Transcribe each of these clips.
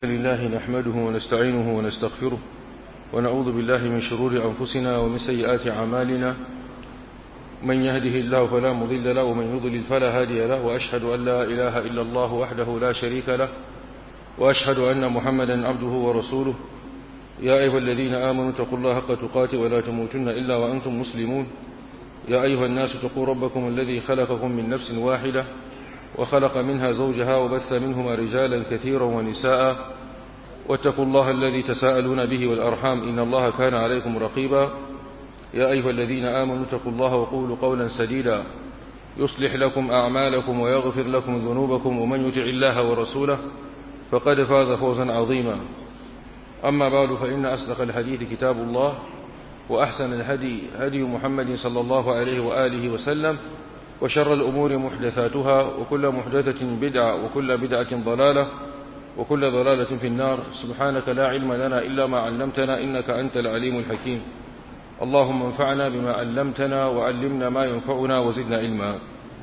لله نحمده ونستعينه ونستغفره ونعوذ بالله من شرور أنفسنا ومن سيئات أعمالنا من يهده الله فلا مضل له ومن يضلل فلا هادي له وأشهد أن لا إله إلا الله وحده لا شريك له وأشهد أن محمدا عبده ورسوله يا أيها الذين آمنوا اتقوا الله حق تقاته ولا تموتن إلا وأنتم مسلمون يا أيها الناس اتقوا ربكم الذي خلقكم من نفس واحدة وخلق منها زوجها وبث منهما رجالا كثيرا ونساء واتقوا الله الذي تساءلون به والأرحام إن الله كان عليكم رقيبا يا أيها الذين آمنوا اتقوا الله وقولوا قولا سديدا يصلح لكم أعمالكم ويغفر لكم ذنوبكم ومن يطع الله ورسوله فقد فاز فوزا عظيما أما بعد فإن أصدق الحديث كتاب الله وأحسن الهدي هدي محمد صلى الله عليه وآله وسلم وشر الأمور محدثاتها وكل محدثة بدعة وكل بدعة ضلالة وكل ضلالة في النار سبحانك لا علم لنا إلا ما علمتنا إنك أنت العليم الحكيم اللهم انفعنا بما علمتنا وعلمنا ما ينفعنا وزدنا علما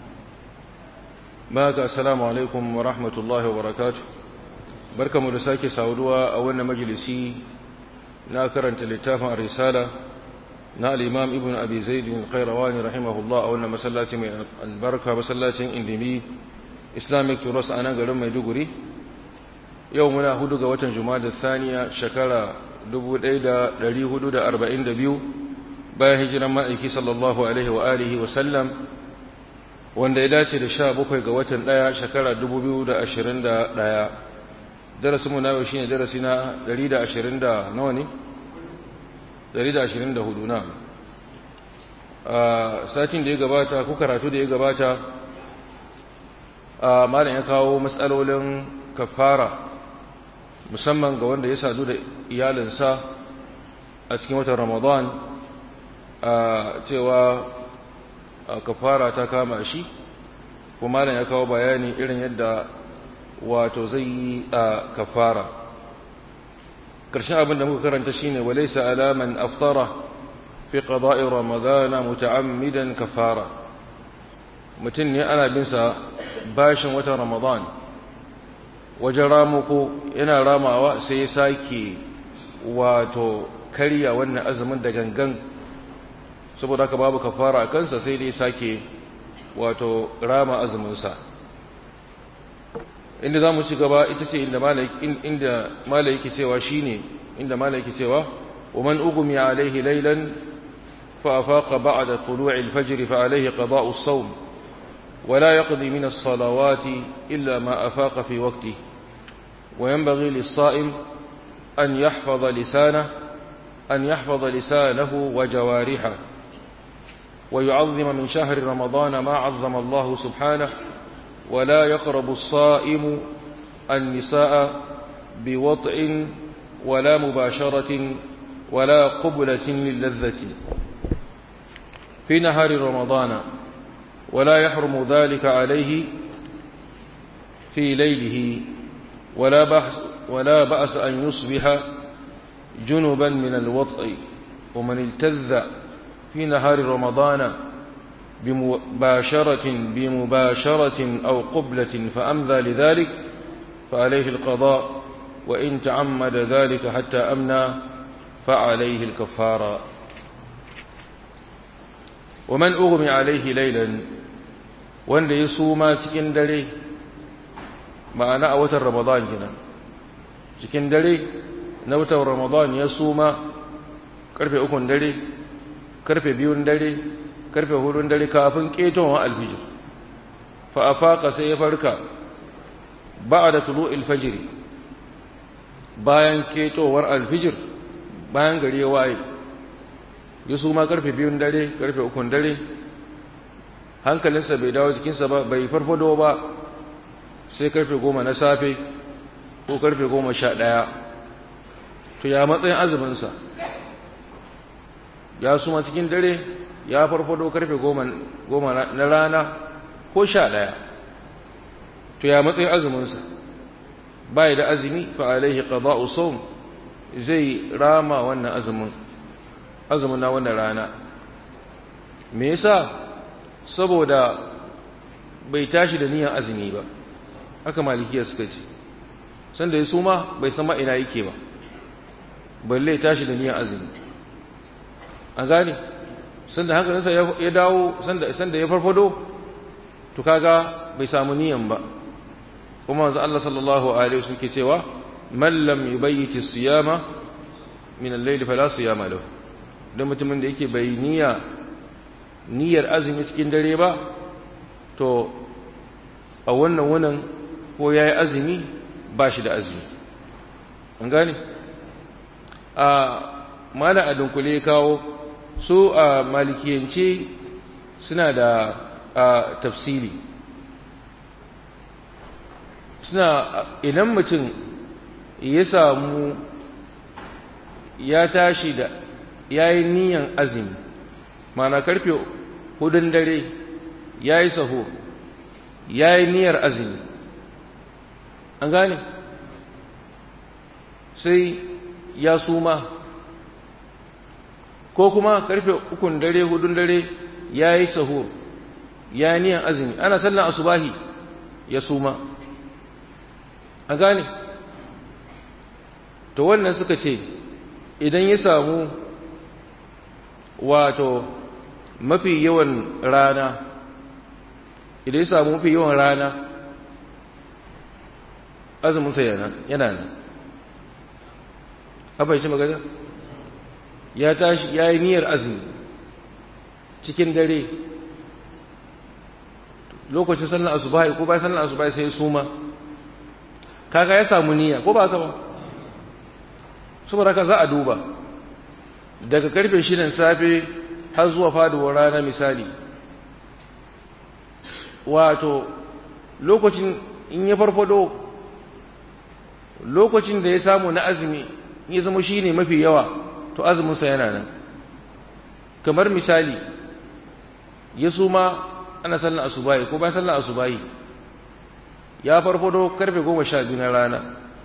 ماك السلام عليكم ورحمة الله وبركاته بركة مرساك سعودوا أولنا مجلسي ناكرا تلتافا الرسالة na al'imam ibn abi zaidin khairawani rahimahullah a wannan masallaci mai albarka masallacin indimi islamic turos a nan garin maiduguri yau muna hudu ga watan da saniya shekara 1442 bayan hijiran ma'aiki sallallahu alaihi wa alihi wa sallam wanda ya dace da sha bakwai ga watan ɗaya shekara 2021 darasinmu na yau shine darasi na 120 da nawa ne 124 na a satin da ya gabata ko karatu da ya gabata a malam ya kawo matsalolin kafara musamman ga wanda ya sadu da iyalinsa a cikin watan ramadan a cewa kafara ta kama shi kuma malam ya kawo bayani irin yadda wato zai yi a kafara karshen abin da muka karanta shine walaysa alaman aftara fi qada'i ramadana muta'ammidan kafara mutum ne ana bin sa bashin watan ramadan wajen ramuko yana ramawa sai ya sake wato karya wannan azumin da gangan saboda haka babu kafara a kansa sai dai sake wato rama azumin sa inda za mu ci gaba ita ce inda mala yake cewa shi ne inda mala yake cewa wa man ugumi alaihi lailan fa afaqa ba'da tulu'i al-fajr fa alaihi qada'u as-sawm wa la yaqdi min as-salawati illa ma afaqa fi waqtihi wa yanbaghi lis-sa'im an yahfaza lisanahu an yahfaza lisanahu wa jawarihahu wa yu'azzima min shahri ramadana ma 'azzama Allah subhanahu ولا يقرب الصائم النساء بوطء ولا مباشرة ولا قبلة للذة في نهار رمضان ولا يحرم ذلك عليه في ليله ولا بأس, ولا بأس أن يصبح جنبا من الوطء ومن التذ في نهار رمضان بمباشرة بمباشرة أو قبلة فأمذى لذلك فعليه القضاء وإن تعمد ذلك حتى أمنى فعليه الكفارة ومن أغمي عليه ليلا wanda ya suma cikin dare ma'ana a watan ramadan kenan cikin dare na watan ramadan ya suma karfe ukun dare karfe biyun dare karfe hudun dare kafin ƙetowar alfijir fa a faƙa sai ya farka ba da tulu alfajiri bayan ƙetowar alfijir bayan gari ya waye ya su ma karfe biyun dare karfe ukun dare hankalinsa bai dawo jikinsa ba bai farfado ba sai karfe goma na safe ko karfe goma sha ɗaya to ya matsayin azuminsa ya suma cikin dare ya farfado karfe goma na rana ko sha ɗaya to ya matsayin azuminsa bai da azumi fa alaihi qada'u sawm zai rama wannan azumin azumin na wannan rana me yasa saboda bai tashi da niyyar azumi ba haka malikiya suka ce sanda ya suma bai san ma ina yake ba balle ya tashi da niyyar azumi an gane sanda hankalinsa ya dawo sanda ya farfado to kaga bai samu niyan ba kuma manzo Allah sallallahu alaihi wasallam ke cewa man lam yubayyiti siyama min al-layl fala siyama lahu dan mutumin da yake bai niyya niyyar azumi cikin dare ba to a wannan wannan ko yayi azumi ba shi da azumi an gane a mala a dunkule kawo su a malikiyance suna da tafsiri suna idan mutum ya samu ya tashi da ya yi niyan azumi mana karfe hudun dare ya yi saho ya yi niyar azumi an gane sai ya suma ko kuma karfe ukun dare hudun dare ya yi saho ya yi niyan azumi ana sallan asubahi ya suma an gane to wannan suka ce idan ya samu wato mafi yawan rana idan ya samu mafi yawan rana azuminsa yana yana nan haɓar shi magana ya tashi ya yi niyyar azumi cikin dare lokacin sallar asubahi ko bayan sallar asubahi sai ya suma kaga ya samu niyya ko ba haka ba saboda haka za a duba daga karfe shidan safe har zuwa faduwar rana misali wato lokacin in ya farfado lokacin da ya samu na azumi ya zama shi ne mafi yawa to azuminsa yana nan kamar misali ya suma ana sallan asubahi ko bayan sallan asubahi ya farfado karfe goma sha biyu na rana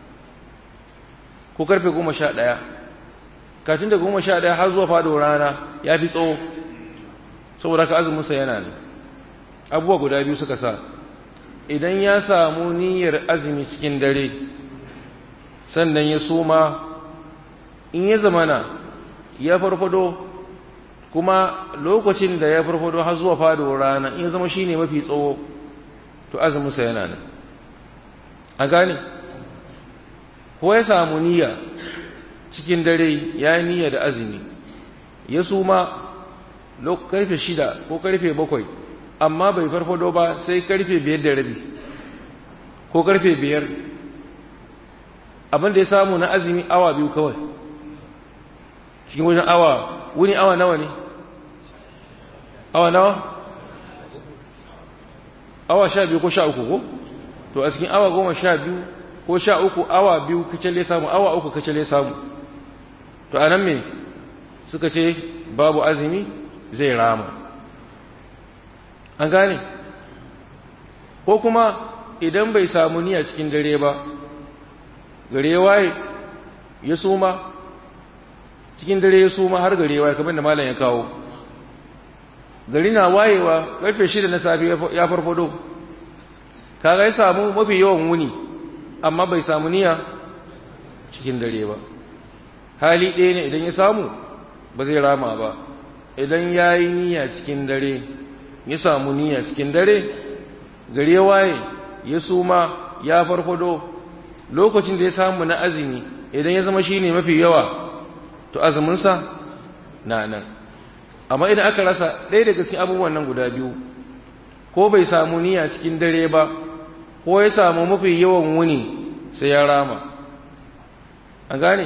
ko karfe goma sha ɗaya kafin da goma sha ɗaya har zuwa fado rana ya fi tsawo saboda ka azuminsa yana ne abubuwa guda biyu suka sa idan ya samu niyyar azumi cikin dare sannan ya soma in ya zamana ya farfado kuma lokacin da ya farfado har zuwa fado rana in ya zama shine mafi tsawo to azuminsa yana nan a gane ko ya samu niyya cikin dare ya yi niyya da azumi ya suma karfe shida ko karfe bakwai amma bai farfado ba sai karfe biyar da rabi ko karfe biyar abin da ya samu na azumi awa biyu kawai cikin wajen awa wuni awa nawa ne awa nawa awa sha biyu ko sha uku ko to a cikin awa goma sha biyu ko sha uku awa biyu kacale samu awa uku kacale samu to a nan me suka ce babu azumi zai rama an gane ko kuma idan bai samu niyya cikin dare ba gare waye ya suma cikin dare ya suma har gare waye kamar da malam ya kawo gari na wayewa karfe shida na safe ya farfado kaga ya samu mafi yawan wuni amma bai samu niyya cikin dare ba hali ɗaya ne idan ya samu ba zai rama ba idan ya yi niyya cikin dare ya samu niyya cikin dare gare waye ya suma ya farfado lokacin da ya samu na azumi idan ya zama shi ne mafi yawa to azuminsa na nan amma idan aka rasa ɗaya daga cikin abubuwan nan guda biyu ko bai samu niyya cikin dare ba ko ya samu mafi yawan wuni sai ya rama an gane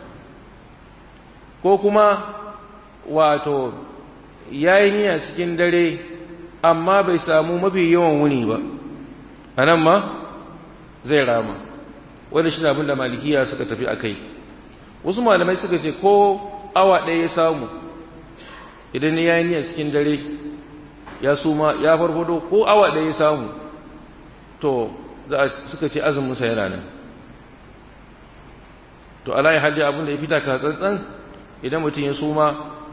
ko kuma wato ya yi niyya cikin dare amma bai samu mafi yawan wuni ba a nan ma zai rama wanda shi abin da malikiya suka tafi a kai wasu malamai suka ce ko awa ɗaya ya samu idan ya yi niyya cikin dare ya suma ya farfado ko awa ɗaya ya samu to za suka ce azuminsa yana nan to alayi hajji abin da ya fita ka tsantsan idan mutum ya suma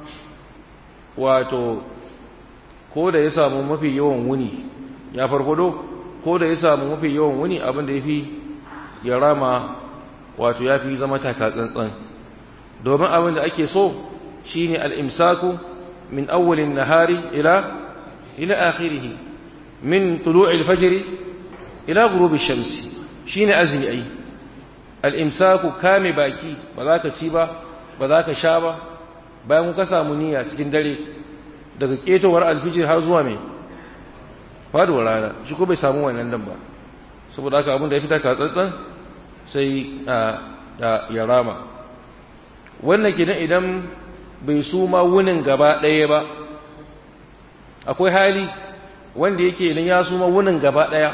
wato ko da ya samu mafi yawan wuni ya farfado ko da ya samu mafi yawan wuni abin da ya fi ya rama wato ya fi zama taka tsantsan domin abin da ake so shine al-imsaku min awwalin nahari ila ila akhirih min tulu'il fajr ila ghurubi shamsi shine azmi ai al-imsaku kame baki ba za ka ci ba ba za ka sha ba bayan ka samu niyya cikin dare daga ketowar alfijir har zuwa mai faduwar rana shi ko bai samu wannan dan ba saboda haka abin da ya fita ka tsantsan sai ya rama wannan kenan idan bai suma wunin gaba ɗaya ba akwai hali wanda yake idan ya suma wunin gaba ɗaya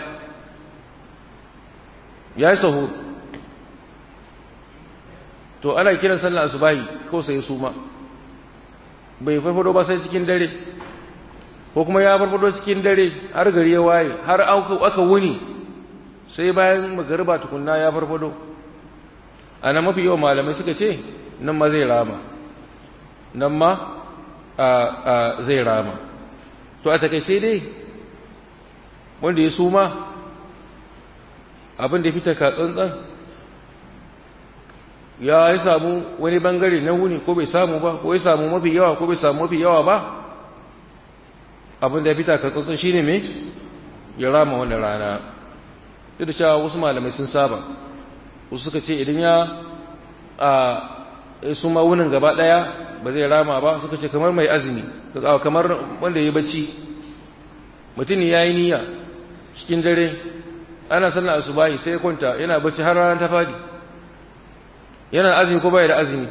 ya yi saho to ana kiran sallar asubahi ko sai ya suma bai farfado ba sai cikin dare ko kuma ya farfado cikin dare har gari ya waye har aka wuni sai bayan magariba tukunna ya farfado ana mafi yawan malamai suka ce nan ma zai rama nan ma zai rama to a takaice dai wanda ya suma abin da fita ka tsantsan ya yi samu wani bangare na wuni ko bai samu ba ko ya samu mafi yawa ko bai samu mafi yawa ba abin da ya fita ka tsantsan shine me ya rama wannan rana duk da cewa wasu malamai sun saba wasu suka ce idan ya a su ma wunin gaba daya ba zai rama ba suka ce kamar mai azumi kamar wanda ya bacci mutum ya yi niyya cikin dare ana sallar asubahi sai ya kwanta yana bacci har ranar ta fadi yana azumi ko bai da azumi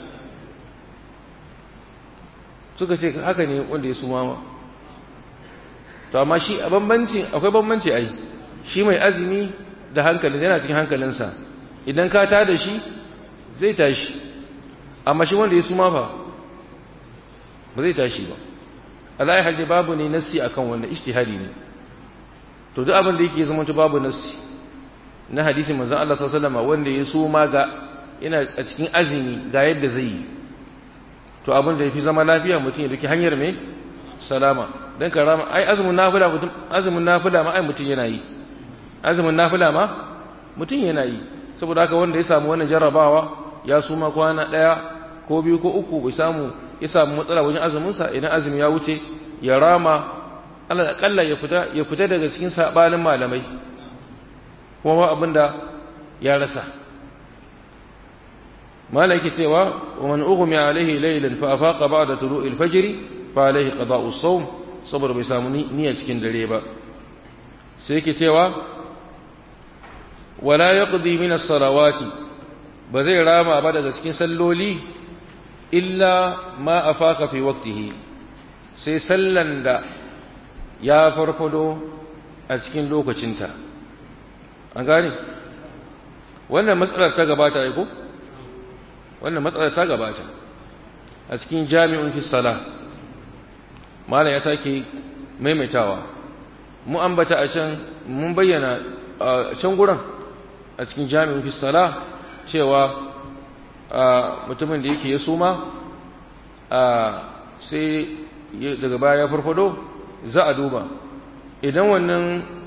suka ce haka ne wanda ya suma ma to amma shi a bambanci akwai bambanci ai shi mai azumi da hankali yana cikin hankalinsa idan ka ta da shi zai tashi amma shi wanda ya suma fa ba zai tashi ba Allah ya babu ne nassi akan wanda ijtihadi ne to duk abin da yake zama to babu nassi na hadisin manzon Allah sallallahu alaihi wasallam wanda ya suma ga ina a cikin azumi ga yadda zai yi to abin da yafi zama lafiya mutum ya duki hanyar mai salama dan karama ai azumin nafila mutum azumin nafila ma ai mutum yana yi azumin nafila ma mutum yana yi saboda haka wanda ya samu wannan jarrabawa ya suma kwana daya ko biyu ko uku bai samu ya samu matsala wajen azumin sa idan azumi ya wuce ya rama Allah akalla ya fita ya fita daga cikin sabanin malamai kuma ba abinda ya rasa malaki cewa wa man ughmi alaihi laylan fa afaqa ba'da tulu'il fajr fa alaihi qada'u as-sawm saboda bai samu niyya cikin dare ba sai yake cewa wala yaqdi min as-salawati ba zai rama ba daga cikin salloli illa ma afaka fi waqtihi sai sallan da ya farfado a cikin lokacinta an gane wannan matsalar ta gabata ai ko wannan matsalar ta gabata a cikin jami'un fi salah malam ya sake maimaitawa mu ambata a can mun bayyana a can gurin a cikin jami'in fi sala cewa mutumin da yake ya suma sai daga baya ya farfado za a duba idan wannan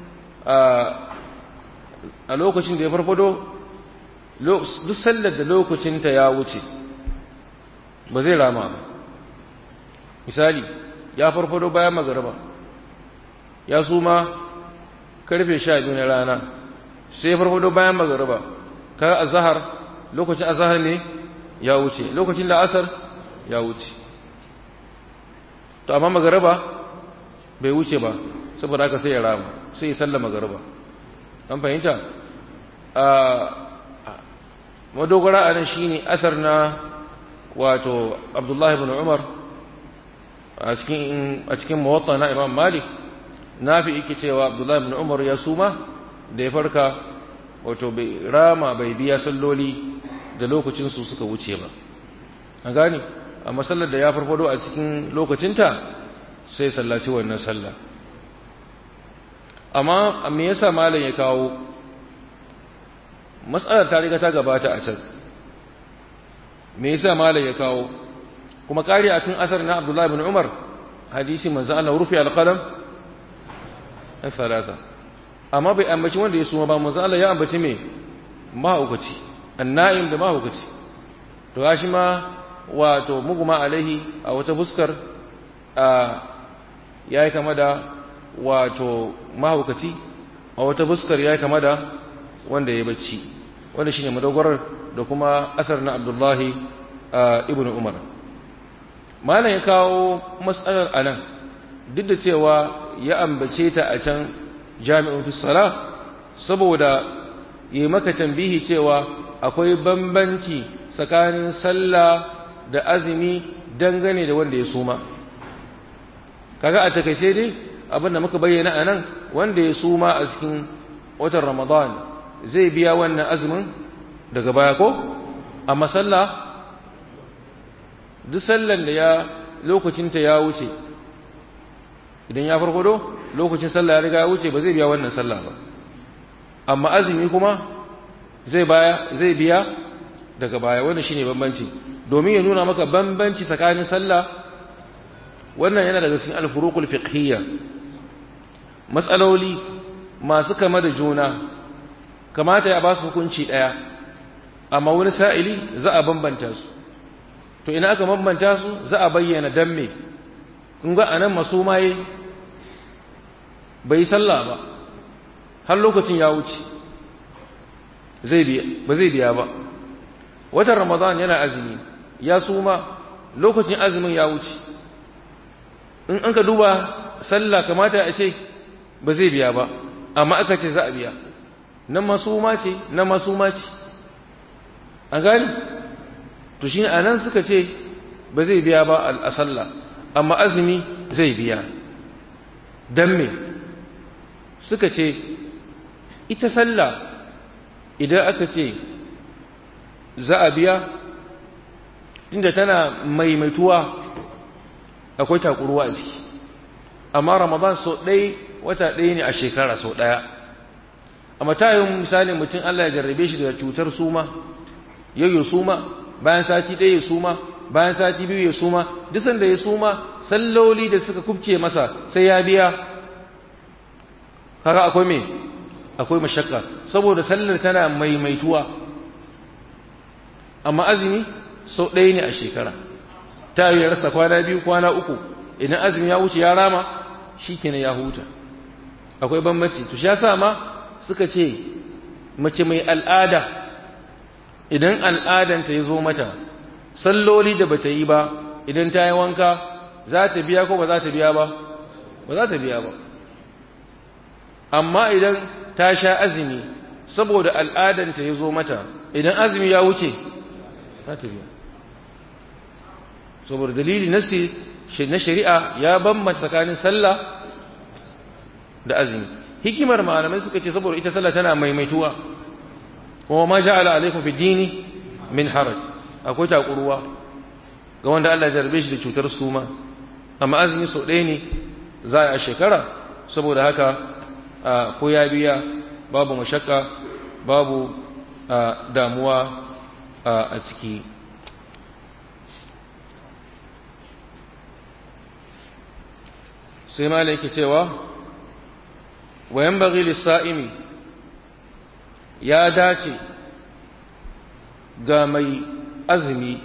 a lokacin da ya farfado duk sallar da lokacinta ya wuce ba zai rama ba misali ya farfado bayan magaraba ya suma karfe sha biyu na rana sai ya farfado bayan magaraba kaga azhar lokacin azhar ne ya wuce lokacin da asar ya wuce to amma magaraba bai wuce ba saboda haka sai ya rama sai ya sallama magaraba an fahimta a madogara a nan shine asar na wato abdullahi ibn umar a cikin a cikin muwatta na imam malik nafi yake cewa abdullahi ibn umar ya suma da ya farka wato bai rama bai biya salloli da lokacin su suka wuce ba an gane amma sallar da ya farfado a cikin lokacinta sai sallaci wannan sallah amma me yasa malam ya kawo matsalar ta riga ta gabata a can me yasa malam ya kawo kuma kari a cikin asar na Abdullah ibn Umar hadisi manzo Allah rufi al-qalam salasa amma bai ambaci wanda ya suma ba manzo Allah ya ambaci me mahaukaci anna'im da mahaukaci to shi ma wato muguma alaihi a wata fuskar ya yi kama da wato mahaukaci a wata fuskar ya yi kama da wanda ya bacci wanda shine madogarar da kuma asar na abdullahi ibn umar malam ya kawo matsalar anan duk da cewa ya ambace ta a can jami'in fisala saboda yi maka tambihi cewa akwai bambanci tsakanin sallah da azumi dangane da wanda ya suma kaga a takaice dai abinda muka bayyana a nan wanda ya suma a cikin watan ramadan zai biya wannan azumin daga baya ko amma sallah duk sallan da ya lokacinta ya wuce idan ya farfado lokacin sallah ya riga ya wuce ba zai biya wannan sallah ba amma azumi kuma zai baya zai biya daga baya wannan shine bambanci domin ya nuna maka bambanci tsakanin sallah wannan yana daga cikin al-furuqul fiqhiyya matsaloli masu kama da juna kamata ya ba su hukunci daya amma wani sa'ili za a bambanta su to ina aka bambanta su za a bayyana dan me kun ga anan masu maye bai sallah ba har lokacin ya wuce zai biya ba zai biya ba watan ramadan yana azumi ya suma lokacin azumin ya wuce in an ka duba sallah kamata a ce ba zai biya ba amma aka ce za a biya nan masuma ce nan masuma ce an gani to shine anan suka ce ba zai biya ba a sallah amma azumi zai biya dan me suka ce ita sallah idan aka ce za a biya inda tana maimaituwa akwai takuruwa a ciki amma ramadan sau ɗaya wata ɗaya ne a shekara sau ɗaya amma ta yi misali mutum Allah ya jarrabe shi da cutar suma yau ya suma bayan sati ɗaya ya suma bayan sati biyu ya suma duk sanda ya suma salloli da suka kubce masa sai ya biya kaga akwai me akwai mashakka saboda sallar tana maimaituwa amma azumi sau ɗaya ne a shekara ta yi rasa kwana biyu kwana uku idan azumi ya wuce ya rama shi kenan ya huta akwai bambanci to shi yasa ma suka ce mace mai al'ada idan al'adanta ya zo mata salloli da bata yi ba idan ta yi wanka za ta biya ko ba za ta biya ba ba za ta biya ba amma idan ta sha azumi saboda al'adanta ya zo mata idan azumi ya wuce za ta biya saboda dalili nasi na shari'a ya bambanta tsakanin sallah da azumi hikimar malamai suka ce saboda ita sallah tana maimaituwa kuma ma ja'ala alaikum fi dini min haraj akwai takuruwa ga wanda Allah ya jarbe shi da cutar suma amma azumi sau ɗaya ne za a shekara saboda haka ko ya biya babu mashakka babu damuwa a ciki sai ma yake cewa wayan bagi lissa'imi ya dace ga mai azumi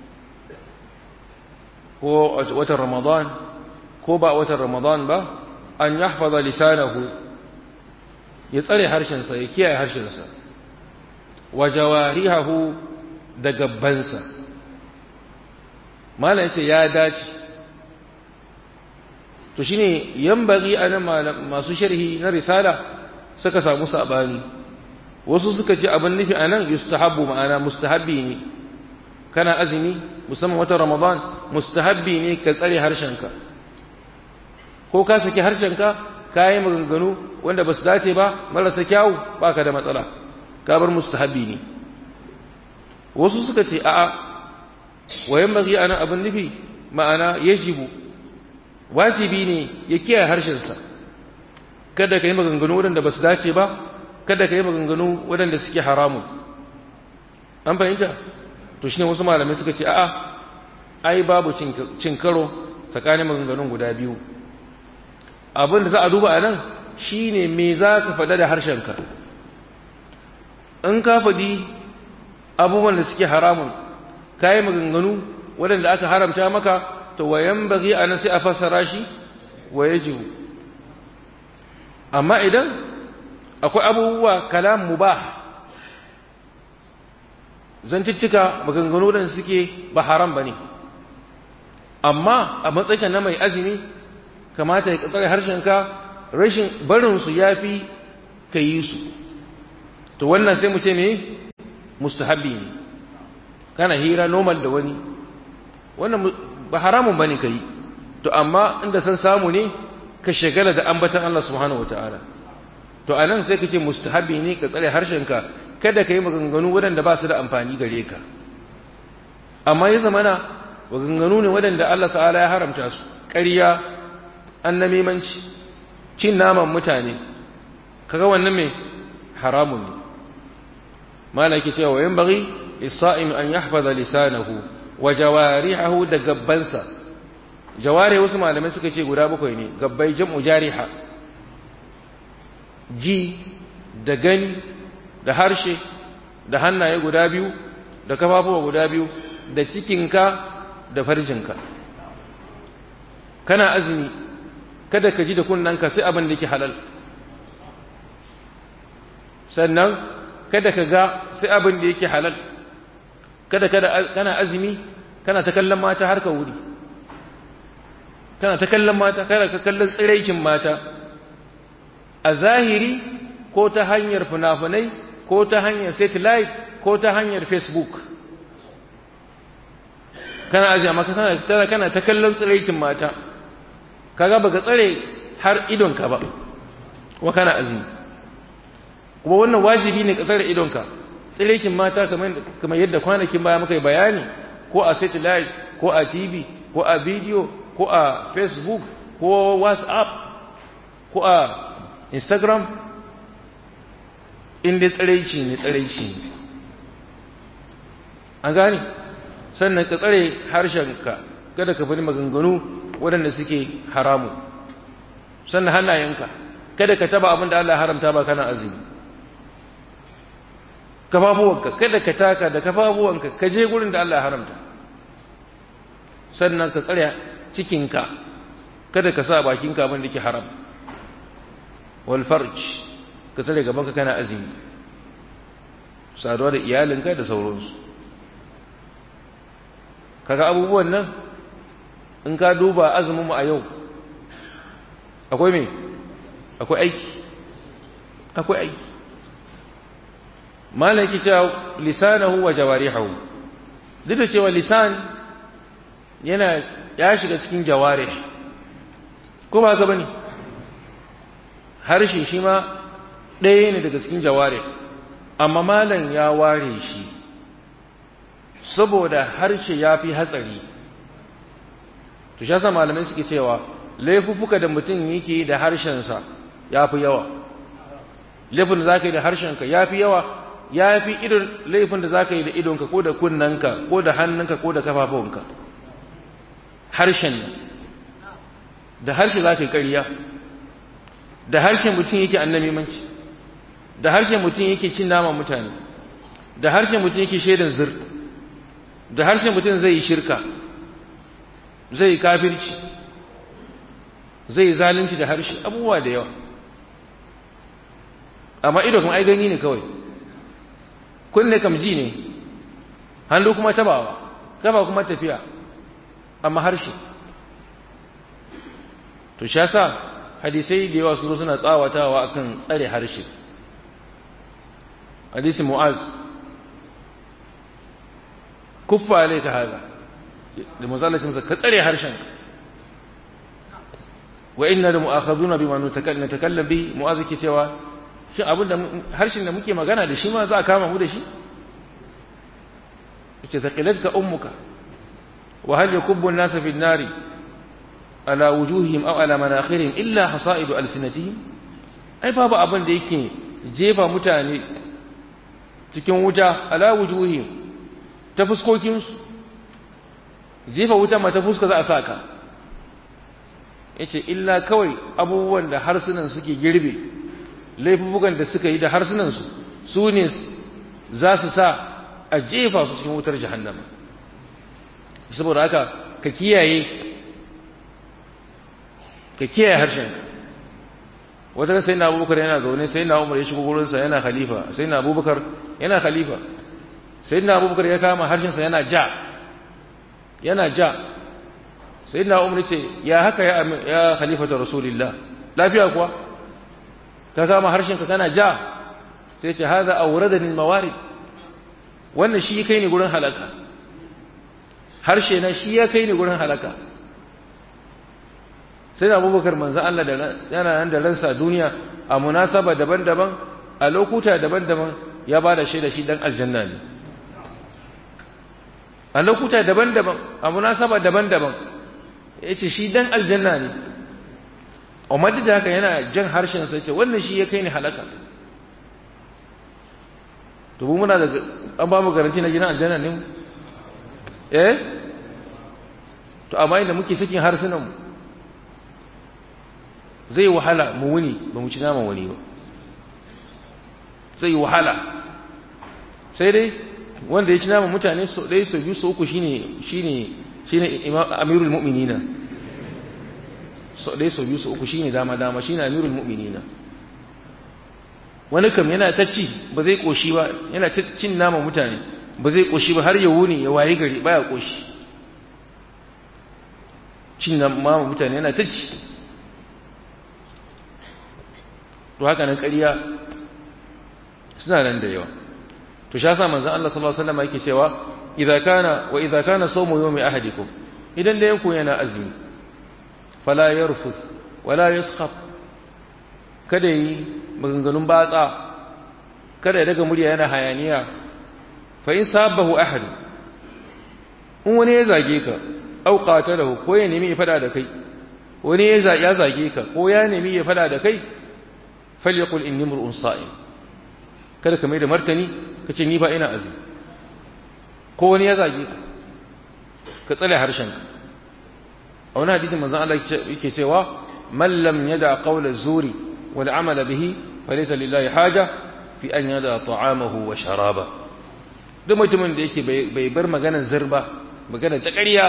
ko watan ramadan ko ba watan ramadan ba an yahfaza lisanahu ya tsare harshensa ya kiyaye harshensa wa jawarihahu da gabbansa malam yace ya dace to shine yambagi anan masu sharhi na risala suka samu sabani wasu suka ce abin nufi anan yustahabbu ma'ana mustahabbi ne kana azumi musamman watan ramadan mustahabbi ne ka tsare harshenka ko ka saki harshenka ka yi maganganu wanda ba su dace ba marasa kyawu ba ka da matsala ka bar mustahabbi ne wasu suka ce a'a wayan bagi anan abin nufi ma'ana yajibu wajibi ne ya kiyaye harshensa kada ka yi maganganu waɗanda ba su dace ba kada ka yi maganganu waɗanda suke haramun an fahimta to shine wasu malamai suka ce a'a ai babu cin karo tsakanin maganganun guda biyu abin da za a duba a nan shine me za ka faɗa da harshenka in ka faɗi abubuwan da suke haramun ka yi maganganu waɗanda aka haramta maka to wayan bagi a nan sai a fassara shi wa ya jihu amma idan akwai abubuwa kalam mubah zantuttuka maganganu da suke ba haram ba ne amma a matsayin na mai azumi kamata ya tsare harshenka rashin barinsu ya fi ka yi su to wannan sai mu ce me mustahabbi ne kana hira normal da wani wannan ba haramun bane kai to amma inda san samu ne ka shagala da ambatan Allah subhanahu wataala to anan sai kace mustahabbi ne ka tsare harshenka kada ka yi maganganu waɗanda ba su da amfani gare ka amma ya zamana maganganu ne waɗanda Allah ta'ala ya haramta su ƙarya annamimanci cin naman mutane kaga wannan me haramun ne malaki cewa yan bari isa'im an yahfaza lisanahu wa jawarihahu da gabbansa jawari wasu malamai suka ce guda bakwai ne gabbai jam'u jariha ji da gani da harshe da hannaye guda biyu da kafafuwa guda biyu da cikinka da farjinka kana azumi kada ka ji da kunnanka sai abin da yake halal sannan kada ka ga sai abin da yake halal kada kada kana azumi kana ta kallon mata har ka wuri kana ta kallon mata kana ka kallon tsiraikin mata a zahiri ko ta hanyar funafunai ko ta hanyar satellite ko ta hanyar facebook kana azumi amma kana kana ta kallon tsiraikin mata kaga baka tsare har idonka ba kuma kana azumi kuma wannan wajibi ne ka tsare idonka tsirekin mata kamar yadda kwanakin baya muka yi bayani ko a satellite ko a tv ko a video ko a facebook ko whatsapp ko a instagram inda tsiraici ne tsiraici ne an gani sannan ka tsare harshenka kada ka faɗi maganganu waɗanda suke haramu sannan hannayenka kada ka taba abin da Allah haramta ba kana azumi kafafuwanka kada ka taka da kafafuwanka ka je gurin da Allah ya haramta sannan ka tsare cikinka kada ka sa bakinka abin da ke haram wal farj ka tsare gabanka kana azumi saduwa da iyalinka da sauransu kaga abubuwan nan in ka duba azumin mu a yau akwai me akwai aiki akwai aiki malaki cewa lisanahu wa jawarihu duk da cewa lisan yana ya shiga cikin jawarih ko ba ka bane harshe shi ma ɗaya ne daga cikin jawarih amma malam ya ware shi saboda harshe ya fi hatsari to shi yasa malamai suke cewa laifuffuka da mutum yake da harshensa ya fi yawa laifin da za ka yi da harshenka ya fi yawa ya fi irin laifin da za ka yi da idonka ko da kunnanka ko da hannunka ko da kafafunka harshen da harshe za ka yi ƙarya da harshen mutum yake annamimanci da harshen mutum yake cin naman mutane da harshen mutum yake shaidan zir da harshen mutum zai yi shirka zai yi kafirci zai yi zalunci da harshe abubuwa da yawa amma ido kuma ai gani ne kawai kunne kam ji ne hannu kuma tabawa kafa kuma tafiya amma harshe to sha sa hadisai da yawa su suna tsawatawa akan tsare harshe hadisi mu'az kuffa alayka hada da mazalacin ka tsare harshen wa inna la mu'akhaduna bima natakallam bi mu'az ke cewa shin abin da harshen da muke magana da shi ma za a kama mu da shi yace taqilatka ummuka wa hal yakubbu an-nasa fi an-nari ala wujuhihim aw ala manakhirihim illa hasaidu alsinatihim ai babu abin da yake jefa mutane cikin wuta ala wujuhihim ta fuskokin su jefa wuta ma ta fuska za a saka yace illa kawai abubuwan da harsunan suke girbe laifukan da suka yi da harsunansu su ne za su sa a jefa su cikin wutar jahannama saboda haka ka kiyaye ka kiyaye harshen wata sai na abubakar yana zaune sai na umar ya shigo gurinsa yana khalifa sai na abubakar yana khalifa sai na abubakar ya kama harshensa yana ja yana ja sai na umar ce ya haka ya, ya khalifata rasulillah lafiya kuwa ka kama harshenka kana ja sai ce haza awradani mawarid wannan shi kai ni gurin halaka harshe na shi ya kai ni gurin halaka sai da abubakar manzan Allah da yana nan da ransa duniya a munasaba daban-daban a lokuta daban-daban ya ba da shaida shi dan aljanna ne a lokuta daban-daban a munasaba daban-daban ya ce shi dan aljanna ne amma duk da haka yana jan harshen sai ce wannan shi ya kai ni halaka to mu muna da an ba mu garanti na gidan aljanna ne eh to amma inda muke sakin harsunan mu zai wahala mu wuni ba mu ci naman wani ba zai wahala sai dai wanda ya ci naman mutane so ɗaya so biyu so uku shine shine shine amirul mu'minina so ɗaya so biyu so uku shine dama dama shine amirul mu'minina wani kam yana ta ci ba zai koshi ba yana ta cin naman mutane ba zai koshi ba har ya wuni ya wayi gari baya koshi cin naman mutane yana ta ci to haka nan ƙarya suna nan da yawa to sha sa manzon Allah sallallahu alaihi wasallam yake cewa idza kana wa idza kana sawmu yawmi ahadikum idan da yanku yana azumi fala yarfus wala yaskhab kada yi maganganun batsa kada ya daga murya yana hayaniya fa in sabahu ahad in wani ya zage ka au qatalahu ko ya nemi ya fada da kai wani ya zage ka ko ya nemi ya fada da kai falyakul inni mur'un sa'im kada ka mai da martani ka ce ni ba ina azumi ko wani ya zage ka ka tsale harshen ka a wani hadisin manzon Allah yake cewa man lam yada qawla zuri wal amala bihi falaysa lillahi haja fi an yada ta'amahu wa sharaba duk mutumin da yake bai bar maganar zirba maganar ta ƙarya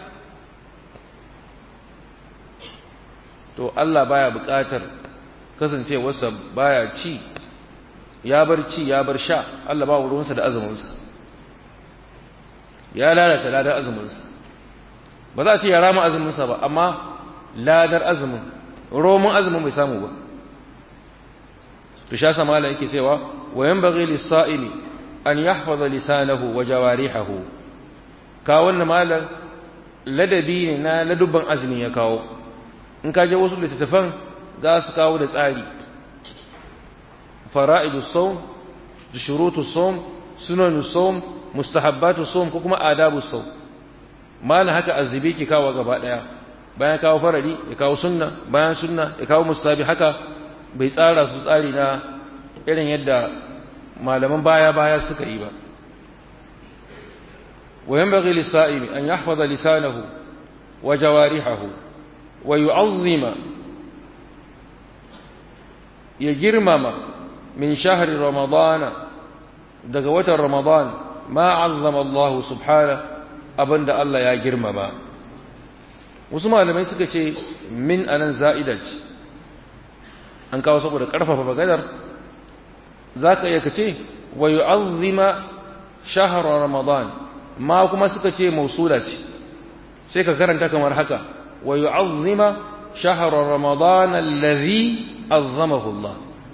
to Allah baya buƙatar kasancewarsa baya ci ya bar ci ya bar sha Allah ba ruwansa da azuminsa ya lalata ladar azuminsa ba za a ce ya rama azuminsa ba amma ladar azumin roman azumin bai samu ba to sha samala yake cewa wa yanbaghi lis-sa'ili an yahfaza lisanahu wa jawarihahu ka wannan malam ladabi ne na ladubban azumi ya kawo in ka je wasu littattafan za su kawo da tsari fara'idu saum da shurutu saum sunanu saum mustahabbatu saum ko kuma adabu saum malam haka azzibi ki kawo gaba daya bayan kawo farari ya kawo sunna bayan sunna ya kawo mustahabi haka bai tsara su tsari na irin yadda malaman baya baya suka yi ba وينبغي للصائم أن يحفظ لسانه وجوارحه ويعظم يجرمم من شهر رمضان دقوة رمضان ما عظم الله سبحانه أبن دا الله يا جرمم وسمع لما يسكت من أنا زائدة an kawo saboda ƙarfafa maganar za ka iya kace wa yu'azzima shahra ramadan ma kuma suka ce mausula ce sai ka karanta kamar haka wa yu'azzima shahra ramadan allazi azzamahu Allah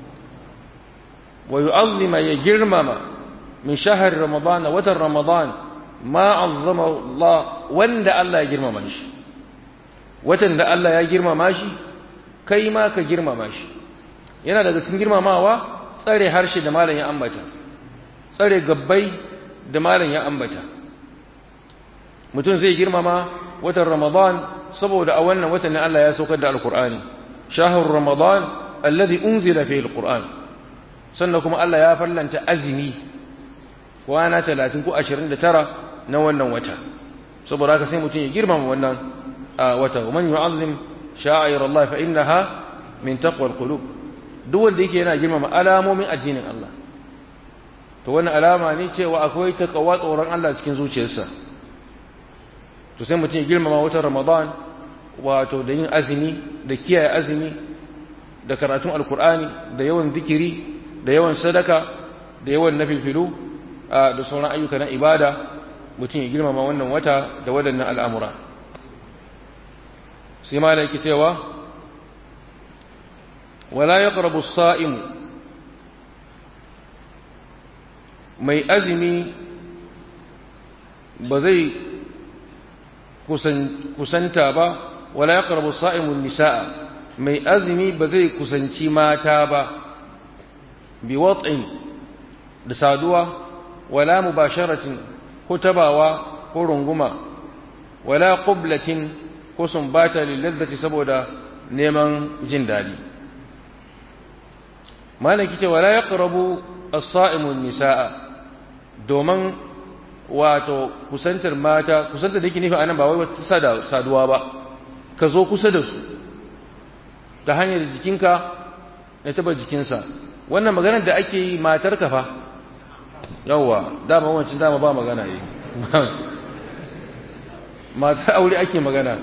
wa yu'azzima ya girmama min shahar ramadan watan ramadan ma azzama Allah wanda Allah ya girmama shi watan da Allah ya girmama shi kai ma ka girmama shi yana daga cikin girmamawa tsare harshe da malam ya ambata tsare gabbai da malam ya ambata mutum zai girmama watan ramadan saboda a wannan watan ne Allah ya saukar da alkur'ani shahar ramadan alladhi unzila fihi alquran sannan kuma Allah ya fallanta azumi kwana 30 ko 29 na wannan wata saboda haka sai mutum ya girmama wannan wata man yu'azzim sha'air Allah fa innaha min taqwa alqulub duk wanda yake yana girmama alamomin addinin Allah to wani alama ne cewa akwai takawa tsoron Allah cikin zuciyarsa to sai mutum ya girmama watan Ramadan wato da yin azumi da kiyaye azumi da karatun alkur'ani da yawan zikiri da yawan sadaka da yawan nafilfilu da sauran ayyuka na ibada mutum ya girmama wannan wata da waɗannan al'amura sai ma da yake cewa wala ya ƙarabu sa'imu mai azumi ba zai kusanta ba wala ya ƙarabu sa'imun nisa'a mai azumi ba zai kusanci mata ba bi wat'in da saduwa wala mubasharatin ko tabawa ko runguma wala qublatin ko sumbata lillazzati saboda neman jin dadi malaki ce wala yaqrabu as-sa'imu an-nisaa domin wato kusantar mata kusantar da yake nufi anan ba wai wata saduwa ba ka zo kusa da su ta hanyar jikinka da taba jikinsa wannan maganar da ake yi matar ka fa yawwa dama wancan dama ba magana yi matar aure ake magana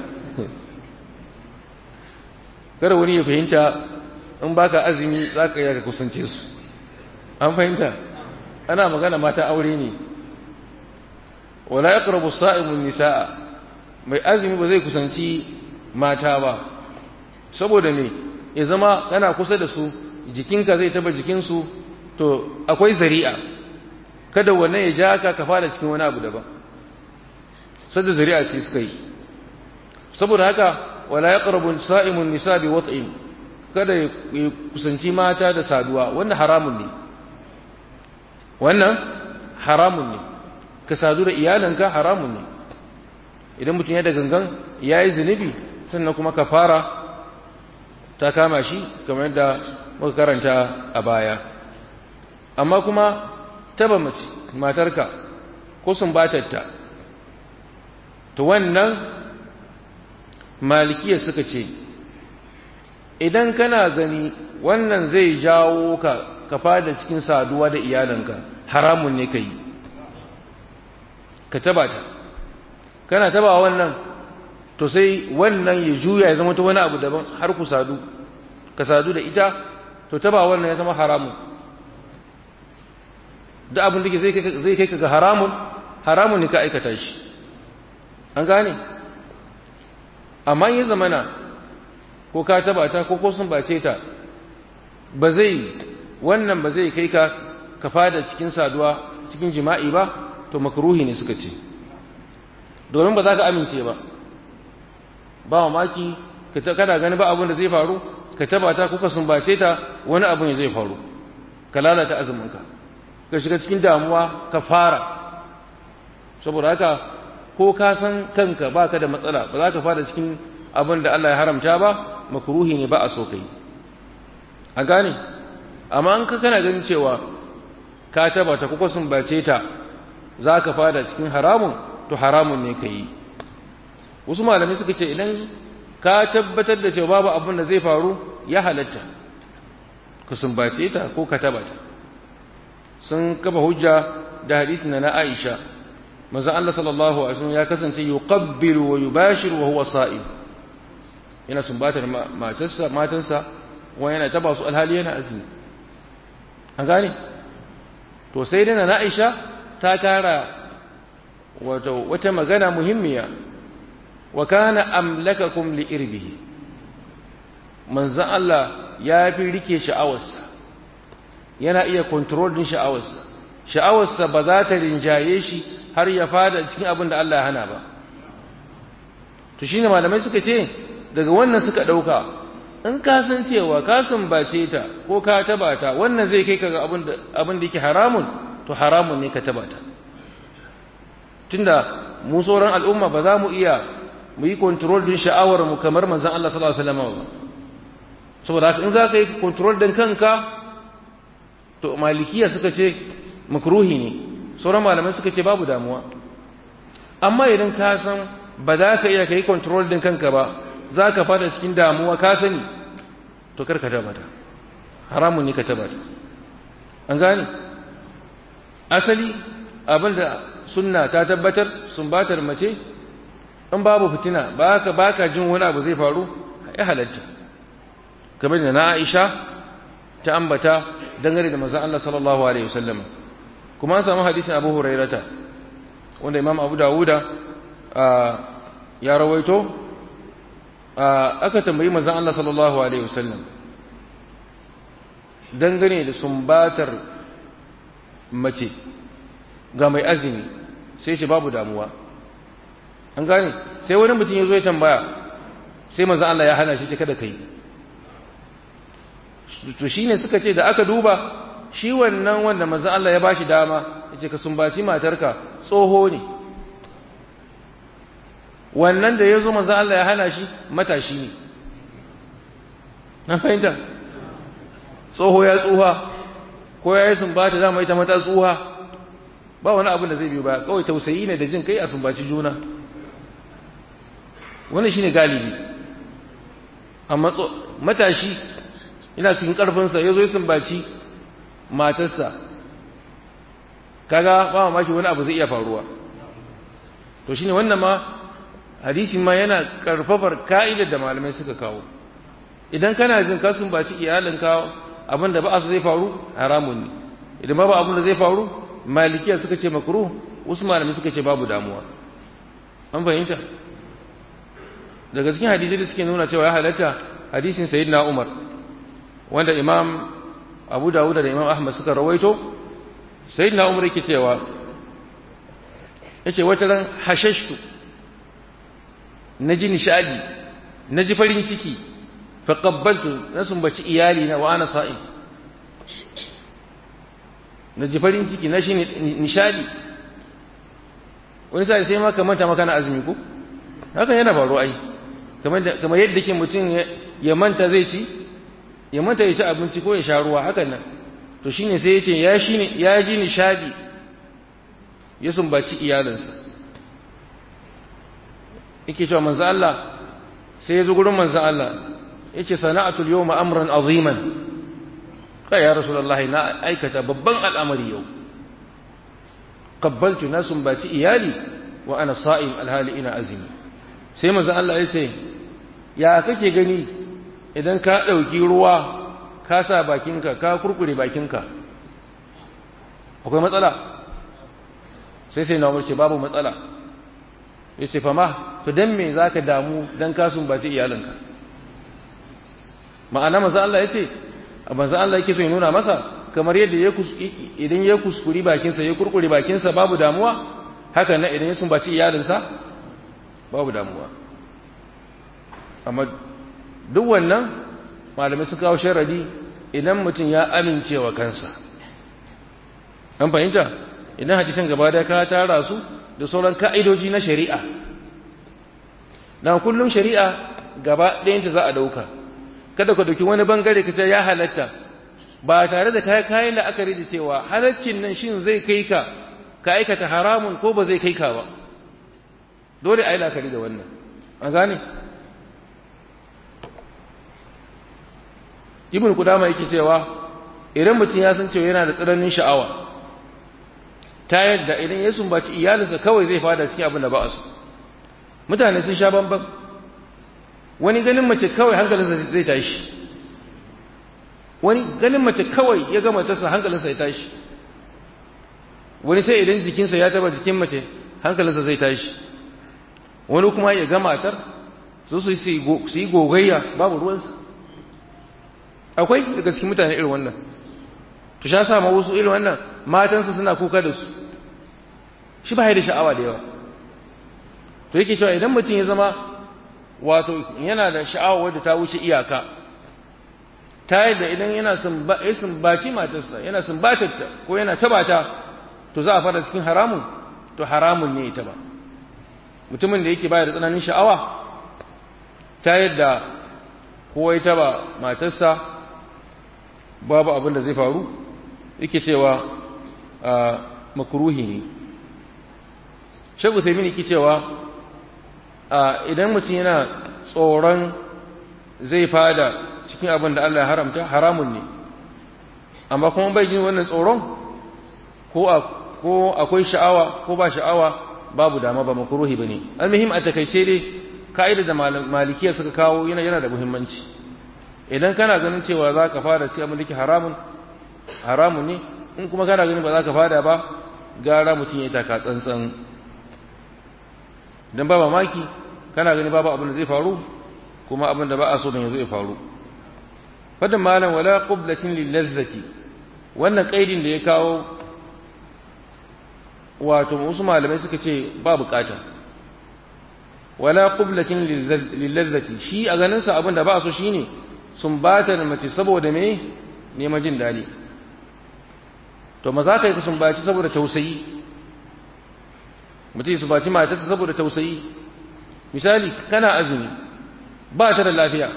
kada wani ya fahimta in baka azumi za ka yi ka kusance su an fahimta ana magana mata aure ne wala yaqrabu sa'imun nisaa mai azumi ba zai kusanci mata ba saboda me ya zama kana kusa da su jikinka zai taba jikinsu to akwai zari'a kada wannan ya ja ka ka fara cikin wani abu daban sadda zari'a ce suka yi saboda haka wala yaqrabu sa'imun nisa bi wat'in kada ya kusanci mata da saduwa wannan haramun ne wannan haramun ne ka sadu da iyalanka haramun ne idan mutum ya da gangan ya yi zunubi sannan kuma ka fara ta kama shi kamar yadda muka karanta a baya amma kuma taba mace matarka ko sumbatarta to wannan malikiya suka ce idan kana gani wannan zai jawo ka ka fada cikin saduwa da iyalanka haramun ne ka yi ka taba ta kana taba wannan to sai wannan ya juya ya zama ta wani abu daban har ku sadu ka sadu da ita to taba wannan ya zama haramun da abin da zai kai ka ga haramun haramun ne ka aikata shi an gane amma ya zamana ko ka taba ta ko ko sun bace ta ba zai wannan ba zai kai ka ka fada cikin saduwa cikin jima'i ba to makruhi ne suka ce domin ba za ka amince ba ba mamaki ka kana gani ba abin da zai faru ka taba ta kuka sumbace ta wani abu ne zai faru ka lalata azuminka ka shiga cikin damuwa ka fara saboda haka ko ka san kanka baka da matsala ba za ka fara cikin abin da Allah ya haramta ba makruhi ne ba a so kai a gane amma an ka kana ganin cewa ka taba ta kuka sumbace ta za ka fada cikin haramun to haramun ne ka yi wasu malamai suka ce idan ka tabbatar da cewa babu abin da zai faru ya halatta ka sumbace ta ko ka taba ta sun kafa hujja da hadisi na na Aisha manzon Allah sallallahu alaihi wasallam ya kasance yuqabbilu wa yubashiru wa huwa sa'im yana sumbatar matarsa matansa wa yana taba su alhali yana azumi an gane to sai dai na Aisha ta kara wato wata magana muhimmiya wa kana amlakakum li irbihi manzon Allah ya fi rike sha'awarsa yana iya control din sha'awarsa sha'awarsa ba za ta rinjaye shi har ya fada cikin abin da Allah ya hana ba to shine malamai suka ce daga wannan suka dauka in ka san cewa ka sumbace ta ko ka taba ta wannan zai kai ka ga abin da abin da yake haramun to haramun ne ka taba ta tunda mu sauran al'umma ba za mu iya mu yi control din sha'awar mu kamar manzon Allah sallallahu alaihi wasallam ba saboda haka in za ka yi control din kanka to malikiya suka ce makruhi ne sauran malamai suka ce babu damuwa amma idan ka san ba za ka iya ka yi control din kanka ba za ka fada cikin damuwa ka sani to kar ka taba ta haramun ne ka taba ta an gane asali abinda sunna ta tabbatar sumbatar mace in babu fitina baka baka jin wani abu zai faru ya halatta kamar da na Aisha ta ambata dangane da manzon Allah sallallahu alaihi wasallam kuma an samu hadisin Abu Hurairata wanda Imam Abu Dawuda ya rawaito aka tambayi manzon Allah sallallahu alaihi wasallam dangane da sumbatar mace ga mai azumi sai ce babu damuwa an gane sai wani mutum ya zo ya tambaya sai manzon Allah ya hana shi ce kada kai to shine suka ce da aka duba shi wannan wanda manzon Allah ya bashi dama yace ka sumbaci matarka tsoho ne wannan da yazo manzon Allah ya hana shi matashi ne na fahimta tsoho ya tsuha ko ya yi sumbata za mu yi ta mata tsuha ba wani abin da zai biyo ba kawai tausayi ne da jin kai a sumbaci juna wannan shine galibi amma matashi ina cikin ƙarfinsa ya zo ya sumbaci matarsa kaga ba mamaki wani abu zai iya faruwa to shine wannan ma hadisin ma yana karfafar ka'idar da malamai suka kawo idan kana jin ka sumbaci iyalinka abin da ba su zai faru haramun ne idan ba abin da zai faru malikiya suka ce makruh wasu malamai suka ce babu damuwa an fahimta daga cikin hadisi da suke nuna cewa ya halatta hadisin sayyidina umar wanda imam abu dawud da imam ahmad suka rawaito sayyidina umar yake cewa yace wata ran hashashtu naji nishadi naji farin ciki fa qabbaltu na sumbaci iyali na wa ana sa'im naji farin ciki na shi nishadi wani sai sai ma kamar ta maka na azumi ko hakan yana faruwa ai kamar kamar yadda ke mutum ya manta zai ci ya manta ya ci abinci ko ya sha ruwa hakan nan to shine sai ya ce ya shi ya ji nishadi ya sumbaci iyalinsa yake cewa manzo Allah sai ya zo gurin manzo Allah yace sana'atul yawma amran aziman kai ya rasulullahi na aikata babban al'amari yau qabbaltu na sumbaci iyali wa ana sa'im alhali ina azumi sai manzo Allah ya ce ya kake gani idan ka ɗauki ruwa ka sa bakinka ka kurkure bakinka akwai matsala sai sai na ce babu matsala ya ce fama to don me za ka damu don ka sumbaci iyalinka ma'ana maza Allah ya ce a maza Allah yake so ya nuna masa kamar yadda idan ya kuskuri bakinsa ya kurkure bakinsa babu damuwa haka na idan ya sumbaci iyalinsa babu damuwa amma duk wannan malamai su kawo sharadi idan mutum ya amincewa kansa an fahimta idan hadisan gaba da ka tara su da sauran ka'idoji na shari'a na kullum shari'a gaba ɗayanta za a ɗauka kada ka dauki wani bangare ka ce ya halatta ba tare da kai kayan la'akari da cewa halaccin nan shin zai kai ka ka aikata haramun ko ba zai kai ka ba dole a yi la'akari da wannan an gane ibn kudama yake cewa idan mutum ya san cewa yana da tsananin sha'awa ta yadda idan ya sumbaci iyalinsa kawai zai fada cikin abin da ba a so mutane sun sha bambam wani ganin mace kawai hankalinsa zai tashi wani ganin mace kawai ya ga matarsa hankalinsa ya tashi wani sai idan jikinsa ya taba jikin mace hankalinsa zai tashi wani kuma ya ga matar su su yi gogayya babu ruwansa akwai daga cikin mutane irin wannan to sha sa ma wasu irin wannan matansu suna kuka da su shi ba da sha'awa da yawa to yake cewa idan mutum ya zama wato yana da sha'awa wadda ta wuce iyaka ta yadda idan yana sumbaci matarsa yana sumbatarta ko yana tabata to za a fara cikin haramun to haramun ne ita ba mutumin da yake baya da tsananin sha'awa ta yadda kowa ya taba matarsa babu abin da zai faru yake cewa a makruhi ne shagu sai mini cewa idan mutum yana tsoron zai fada cikin abin da Allah ya haramta haramun ne amma kuma bai jin wannan tsoron ko a ko akwai sha'awa ko ba sha'awa babu dama ba makruhi bane almuhim a takaice dai ka'ida da malikiya suka kawo yana yana da muhimmanci idan kana ganin cewa za ka fara sai abin da ke haramun haramun ne in kuma kana ganin ba za ka fara ba gara mutum ya taka tsantsan dan ba mamaki kana ganin babu abin da zai faru kuma abin da ba a so don yanzu ya faru fadin malam wala qublatin lil lazzati wannan kaidin da ya kawo wato wasu malamai suka ce ba bukata wala qublatin lil lazzati shi a ganin sa abin da ba a so shine sun bata da mace saboda me neman jin dadi to maza kai ka sun baci saboda tausayi mutum su baci matarsa saboda tausayi misali kana azumi ba ta da lafiya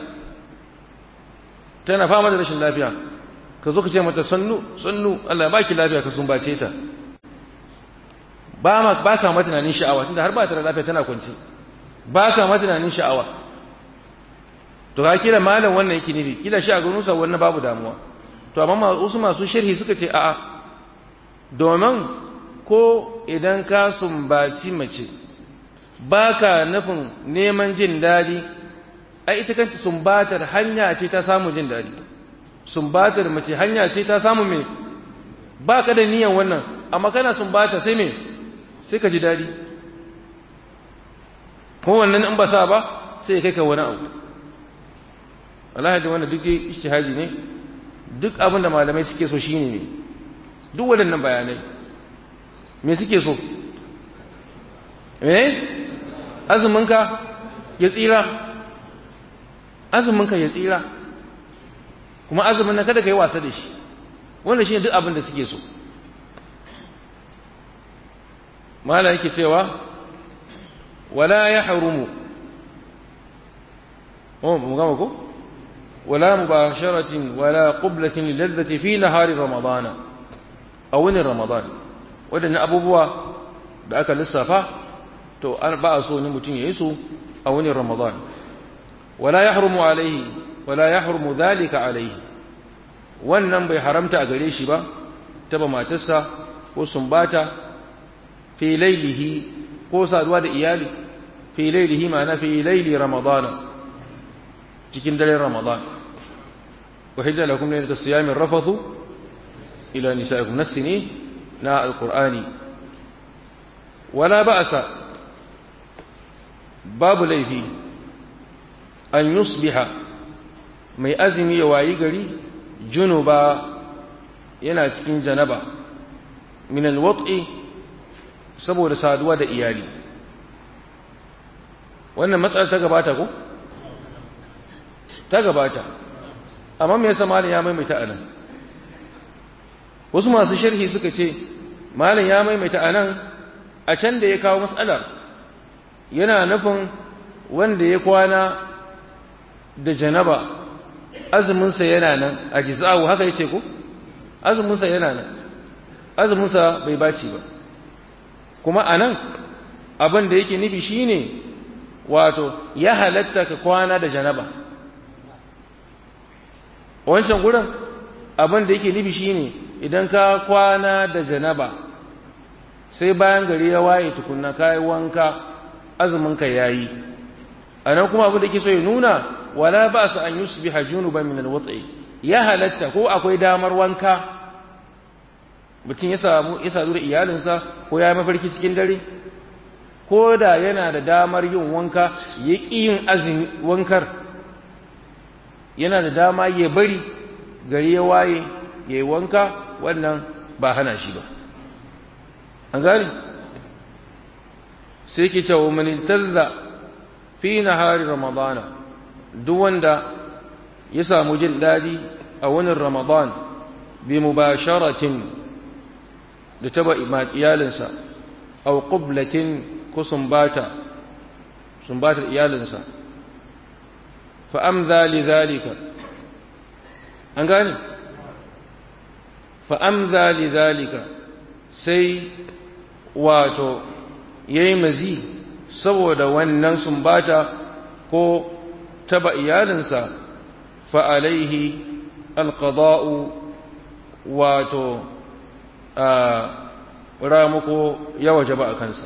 tana fama da rashin lafiya ka zo ka ce mata sannu sannu Allah ba ki lafiya ka sumbace ta ba ma ba ka mata tunanin sha'awa tunda har ba ta da lafiya tana kwance ba ka mata tunanin sha'awa to ka kila malam wannan yake nufi kila shi a gurin sa wannan babu damuwa to amma wasu masu sharhi suka ce a'a domin ko idan ka sumbaci mace ba ka nufin neman jin daɗi ai ita kanta sumbatar hanya ce ta samu jin daɗi sumbatar mace hanya ce ta samu me ba ka da niyan wannan amma kana sumbata sai me sai ka ji daɗi ko wannan in ba sa ba sai kai ka wani abu wallahi da wannan duk ijtihadi ne duk abin da malamai suke so shine ne duk waɗannan bayanai me suke so eh azuminka ya tsira azuminka ya tsira kuma azumin nan kada ka yi wasa da shi wannan shi ne duk abin da suke so mala yake cewa wala ya harumu oh mu gama ko wala mubasharatin wala qublatin lilazzati fi nahari ramadana a wani ramadan wadannan abubuwa da aka lissafa to an ba a so ne mutum ya yi su a wani ramadan wala ya harumu alaihi wala ya harumu zalika alaihi wannan bai haramta a gare shi ba taba matarsa ko sumbata fi lailihi ko saduwa da iyali fi lailihi ma'ana fi laili ramadana cikin daren ramadan wa hijja lakum lailatu siyamin rafathu ila nisaikum nasini na alqur'ani wala ba'sa babu laifi an yusbiha mai azumi ya wayi gari junuba yana cikin janaba min alwat'i saboda saduwa da iyali wannan matsala ta gabata ko ta gabata amma me yasa malam ya maimaita anan wasu masu sharhi suka ce malam ya maimaita anan a can da ya kawo matsalar yana nufin wanda ya kwana da janaba azuminsa yana nan a jiza'u haka yace ko azuminsa yana nan azuminsa bai baci ba kuma anan abin da yake nufi shine wato ya halatta ka kwana da janaba wancan gurin abin da yake nufi shine idan ka kwana da janaba sai bayan gari ya waye tukunna kai wanka azumin ka yayi anan kuma abin da yake so ya nuna wala ba su an yusbiha junuban min alwat'i ya halatta ko akwai damar wanka mutum ya samu ya sadu da iyalinsa ko ya mafarki cikin dare ko da yana da damar yin wanka ya ƙi yin azumi wankar yana da dama ya bari gari ya waye ya yi wanka wannan ba hana shi ba an gani sai ke cewa maniltazza fi nahari ramadana duk wanda ya samu jin daɗi a wani ramadan bi mubasharatin da taba iyalinsa aw qublatin ko sumbata sumbatar iyalinsa fa amza li zalika an gane fa amza li zalika sai wato yayi mazi saboda wannan sumbata ko taba iyalinsa fa alaihi alqada'u wato ramuko ya waje ba a kansa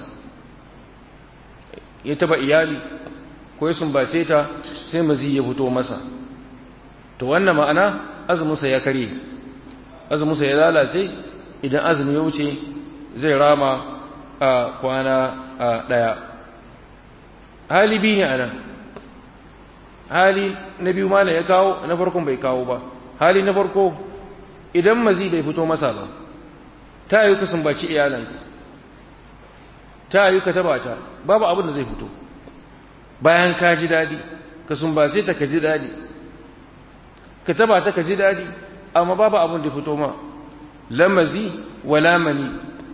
ya taba iyali ko ya sumbace ta sai mazi ya fito masa to wannan ma'ana azuminsa ya kare azuminsa ya lalace idan azumi ya wuce zai rama a kwana a ɗaya hali biyu ne a nan hali na biyu ma ya kawo na farkon bai kawo ba hali na farko idan mazi bai fito masa ba ta yi ka sumbaci iyalanka ta yi ka taba ta babu abin da zai fito bayan ka ji daɗi ka sumbace ta ka ji daɗi ka taba ta ka ji daɗi amma babu abin da fito ma lamazi wa lamani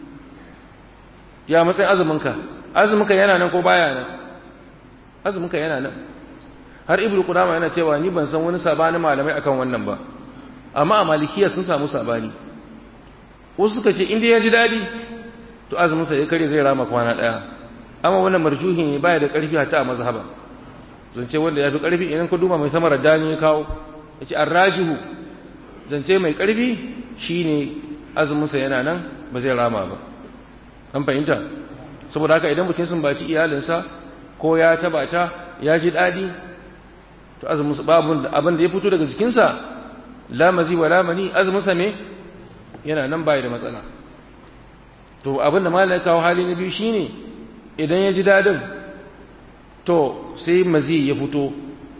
ya matsayin azuminka azuminka yana nan ko baya nan azuminka yana nan har ibnu qudama yana cewa ni ban san wani sabani malamai akan wannan ba amma a malikiya sun samu sabani wasu suka ce inda ya ji daɗi to azuminsa ya kare zai rama kwana ɗaya amma wannan marjuhi ne baya da ƙarfi hatta a mazhaba zance wanda ya fi ƙarfi idan ka duba mai samar dani ya kawo ya ce arrajihu zance mai ƙarfi shine azuminsa yana nan ba zai rama ba an fahimta saboda haka idan mutum sun baci iyalinsa ko ya taba ta ya ji daɗi to azuminsa babu abin da ya fito daga jikinsa lamazi wa lamani azuminsa me yana nan bai da matsala to abin da malai kawo hali na biyu shine idan ya ji daɗin to sai mazi ya fito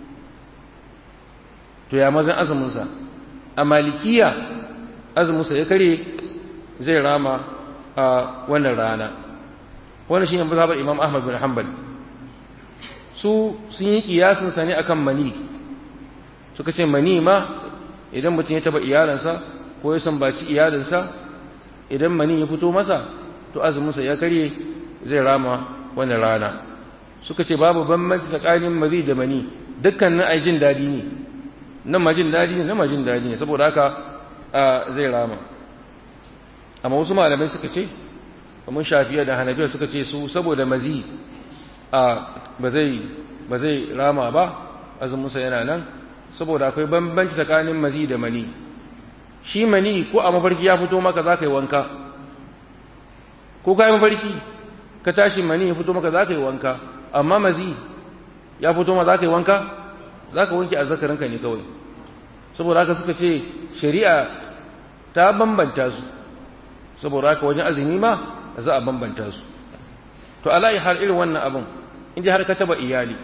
to ya mazan azuminsa a malikiya azuminsa ya kare zai rama a wannan rana wannan shine mazhabar Imam Ahmad bin Hanbal su sun yi kiyasin sa ne akan mani suka ce mani ma idan mutum ya taba iyalansa ko ya sambaci iyalinsa idan mani ya fito masa to azuminsa ya karye zai rama wannan rana suka ce babu bambanci tsakanin mazi da mani dukkanin ai jin dadi ne nan ma jin dadi ne nan ma jin dadi ne saboda haka zai rama amma wasu malamai suka ce kamar shafiya da hanafiya suka ce su saboda mazi a ba zai ba zai rama ba azuminsa yana nan saboda akwai bambanci tsakanin mazi da mani shi mani ko a mafarki ya fito maka za ka yi wanka ko ka yi mafarki ka tashi mani ya fito maka za ka yi wanka amma mazi ya fito ma za ka yi wanka za ka wanke azzakarinka ne kawai saboda haka suka ce shari'a ta bambanta su saboda haka wajen azumi ma za a bambanta su to ala'i har irin wannan abin in ji har ka taba iyali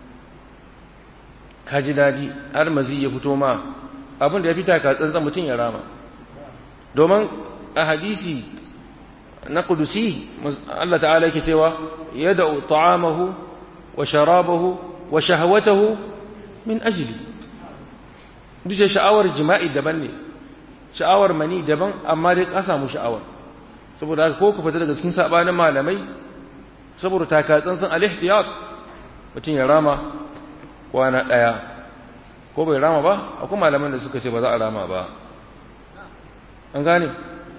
ka ji daɗi har mazi ya fito ma abin da ya fita ka tsantsan mutum ya rama domin a hadisi na kudusi Allah ta'ala yake cewa ya da ta'amahu wa sharabahu wa shahawatahu min ajli duk sha'awar jima'i daban ne sha'awar mani daban amma dai ka samu sha'awar saboda haka ko ku fita daga cikin sabanin malamai saboda taka tsantsan al-ihtiyat mutum ya rama kwana daya ko bai rama ba akwai malaman da suka ce ba za a rama ba an gane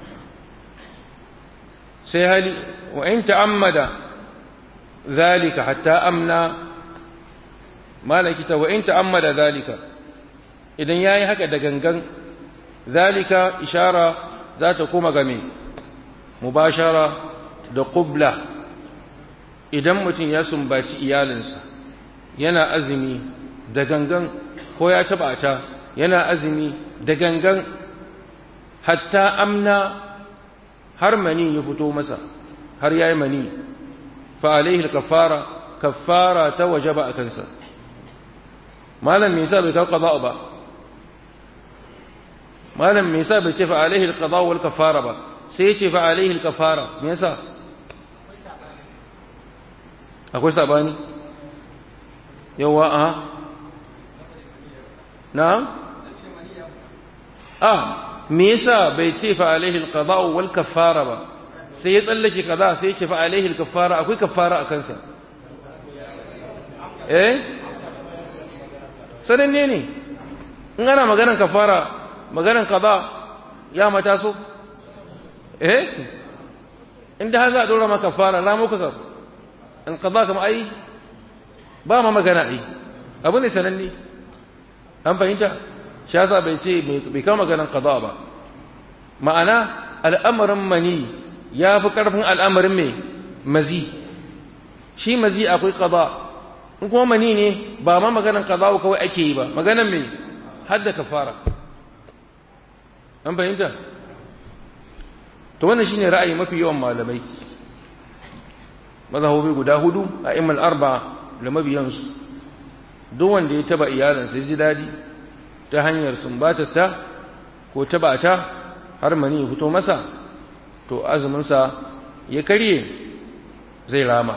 sai hali wa in ta'ammada zalika hatta amna malaki ta wa in ta'ammada zalika idan yayi haka da gangan zalika ishara za ta koma game mubashara da qubla idan mutum ya sumbaci iyalinsa yana azumi da gangan ko ya taba ta yana azumi da gangan hatta amna har mani ya fito masa har yayi mani fa alaihi al-kaffara kaffara ta wajaba a kansa malam me yasa bai kawo qada ba malam me yasa bai ce fa alaihi al-qada wal kaffara ba sai ya ce fa alaihi al-kaffara me yasa akwai sabani yawa a na'am ah me yasa bai ce fa alaihi alqada wal kaffara ba sai ya tsallake kaza sai ya ce fa alaihi alkaffara akwai kaffara a kansa eh sananne ne in ana maganan kaffara maganan kaza ya mata so eh inda har za a dora maka kaffara ramu ka in kaza kama ai ba ma magana ai abu ne sananne an fahimta shi yasa bai ce bai kama maganan qada ba ma'ana al'amarin mani ya fi ƙarfin al'amarin mai mazi shi mazi akwai ƙaza in kuma mani ne ba ma maganan ƙaza kawai ake yi ba maganan mai hadda kafara an fahimta to wannan shine ra'ayi mafi yawan malamai mazhabobi guda hudu a imal arba da mabiyansu duk wanda ya taba iyalinsa ya ji daɗi ta hanyar sumbatarta ko taba ta har mani ya fito masa to azuminsa ya karye zai rama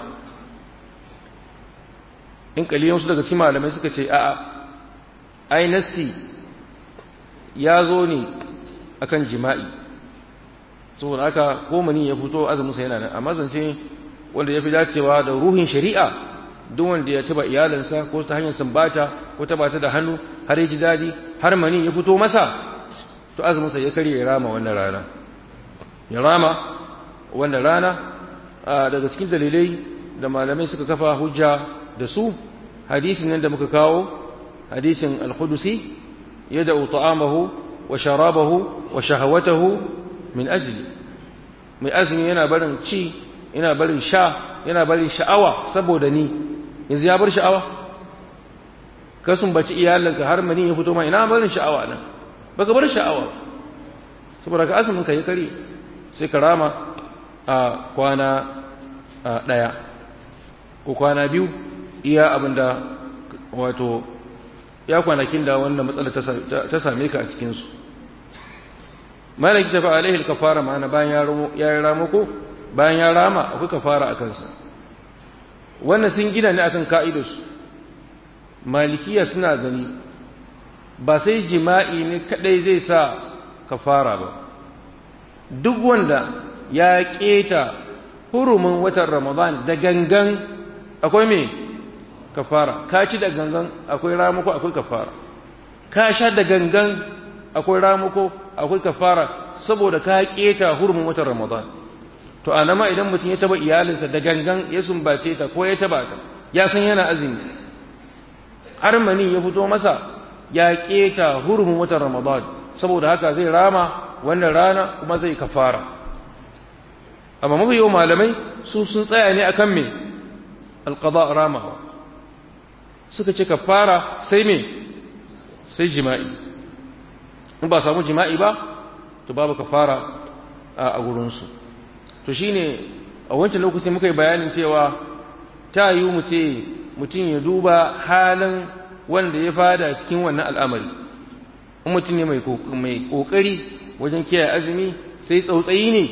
in kaliyan su daga cikin malamai suka ce a'a ai nassi ya zo ne akan jima'i saboda haka ko mani ya fito azuminsa yana nan amma zance wanda ya fi dacewa da ruhin shari'a duk wanda ya taba iyalinsa ko ta hanyar sambata ko taba ta da hannu har ya ji daɗi har mani ya fito masa to azuminsa ya karye ya rama wannan rana ya rama wannan rana daga cikin dalilai da malamai suka kafa hujja da su hadisin nan da muka kawo hadisin al-qudusi yada'u ta'amahu wa sharabahu wa shahawatahu min ajli mai azumi yana barin ci yana barin sha yana barin sha'awa saboda ni yanzu ya bar sha'awa ka sumbaci iyalinka har mani ya fito ma ina barin sha'awa nan baka bar sha'awa saboda ka azumin ka yi kare sai ka rama a kwana ɗaya ko kwana biyu iya abin da wato ya kwanakin da wannan matsala ta same ka a cikinsu malaki tafi alaihi kafara ma'ana bayan ya yi ramako bayan ya rama akwai kafara a kansa wannan sun gina ne akan ka'idarsu malikiya suna gani ba sai jima'i ne kadai zai sa kafara ba duk wanda ya keta hurumin watan ramadan da gangan akwai me kafara ka ci da gangan akwai ramuko akwai kafara ka sha da gangan akwai ramuko akwai kafara saboda ka keta hurumin watan ramadan to a nama idan mutum ya taba iyalinsa da gangan ya sumbace ta ko ya taba ta ya san yana azumi har mani ya fito masa ya keta hurumin watan ramadan saboda haka zai rama wannan rana kuma zai kafara amma mafi yau malamai su sun tsaya ne akan me alqada ramawa suka ce kafara sai me sai jima'i in ba samu jima'i ba to babu kafara a gurinsu to shine a wancan lokacin muka yi bayanin cewa ta yi mu ce mutum ya duba halin wanda ya fada cikin wannan al'amari in mutum ne mai kokari wajen kiyaye azumi sai tsautsayi ne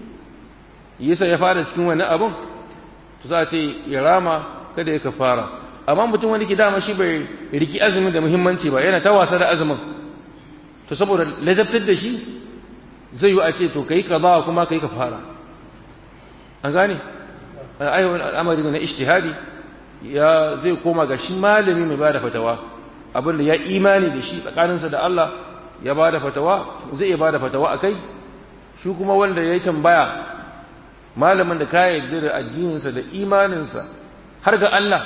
yasa ya fada cikin wannan abun to za a ce ya rama kada ya kafara amma mutum wanda ke dama shi bai riki azumin da muhimmanci ba yana ta wasa da azumin to saboda ladabtar da shi zai yi a ce to kai kaza kuma kai kafara an gane ayyukan al'amari na ijtihadi ya zai koma ga shi malami mai bada fatawa abin da ya imani da shi tsakaninsa da Allah ya bada fatawa zai iya bada fatawa akai shi kuma wanda ya yi tambaya malamin da ka yarda da addininsa da imaninsa har ga Allah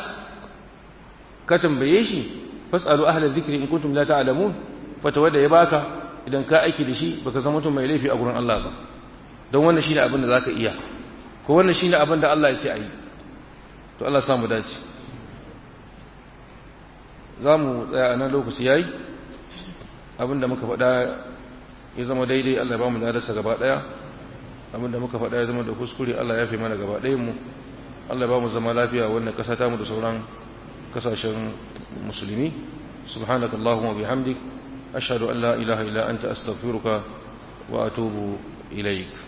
ka tambaye shi fasalu ahla dhikri in kuntum la ta'lamun fatawa da ya baka idan ka aiki da shi baka zama mutum mai laifi a gurin Allah ba don wannan shine abin da zaka iya ko wannan shine abin da Allah ya ce ayi to Allah samu dace za mu tsaya a nan lokaci yayi abin da muka faɗa ya zama daidai Allah ya ba mu ladarsa gaba ɗaya abin da muka faɗa ya zama da kuskure Allah ya fi mana gaba ɗayan mu Allah ya ba mu zama lafiya wannan ƙasa ta mu da sauran kasashen musulmi subhanaka allahumma bihamdik ashhadu an la ilaha illa anta astaghfiruka wa atubu ilaik